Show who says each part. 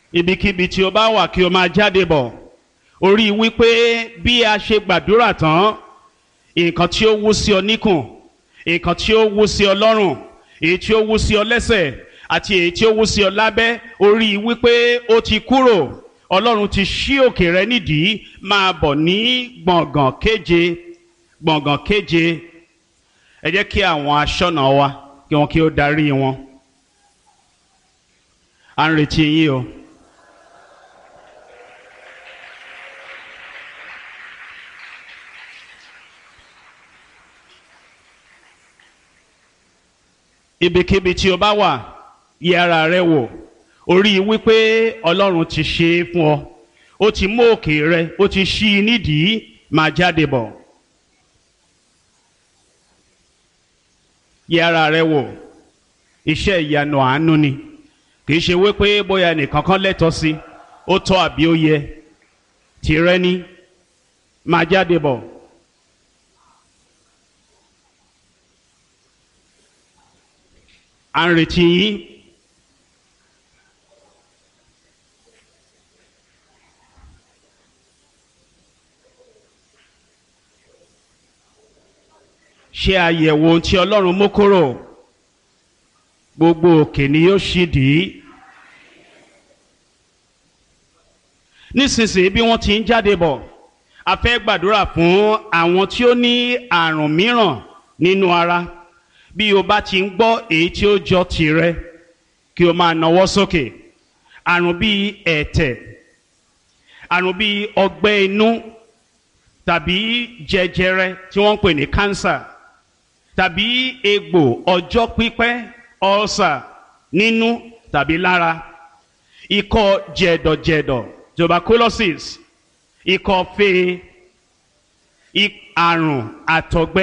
Speaker 1: ibikíbi tí o bá wà kí o máa jáde bọ̀ orí wípé bí a ṣe gbàdúrà tán nǹkan tí ó wú sí ọ níkùn nǹkan tí ó wú sí ọ lọ́rùn èyí tí ó wú sí ọ lẹ́sẹ̀ àti èyí tí ó wú sí ọ lábẹ́ orí wípé ó ti kúrò ọlọ́run ti ṣí òkè rẹ nídìí máa bọ̀ ní gbọ̀ngàn kéje gbọ̀ngàn kéje ẹ jẹ́ kí àwọn aṣọ́nà wa kí wọ́n kí ó darí wọn à ń retí yín o. ibikíbi tí o bá wà yẹ ara rẹ wò orí wípé ọlọ́run ti ṣe é fún ọ ó ti mú òkè rẹ ó ti ṣí i nídìí máa jáde bọ̀ yẹ ara rẹ wò iṣẹ́ ìyanu àánú ni kì í ṣe wípé bóyá nìkan kan lẹ́tọ̀ọ́ sí ó tọ́ àbí ó yẹ tìrẹ ni máa jáde bọ̀. à ń retí yín. ṣe àyẹ̀wò ohun tí ọlọ́run mú kúrò gbogbo òkè ni yóò ṣì dì í. nísinsìnyí bí wọ́n ti ń jáde bọ̀ a fẹ́ gbàdúrà fún àwọn tí ó ní àrùn mìíràn nínú ara bí o bá ti ń gbọ́ èyí tí ó jọ tìrẹ kí o máa nawọ́ sókè àrùn bíi ẹ̀tẹ̀ àrùn bíi ọgbẹ́ inú tàbí jẹjẹrẹ tí wọ́n ń pè ní kánsà tàbí egbò ọjọ́ pípẹ́ ọ̀sà nínú tàbí lára ikọ́ jẹ̀dọ̀jẹ̀dọ̀ tuberculosis ikọ́ fee àrùn àtọ̀gbẹ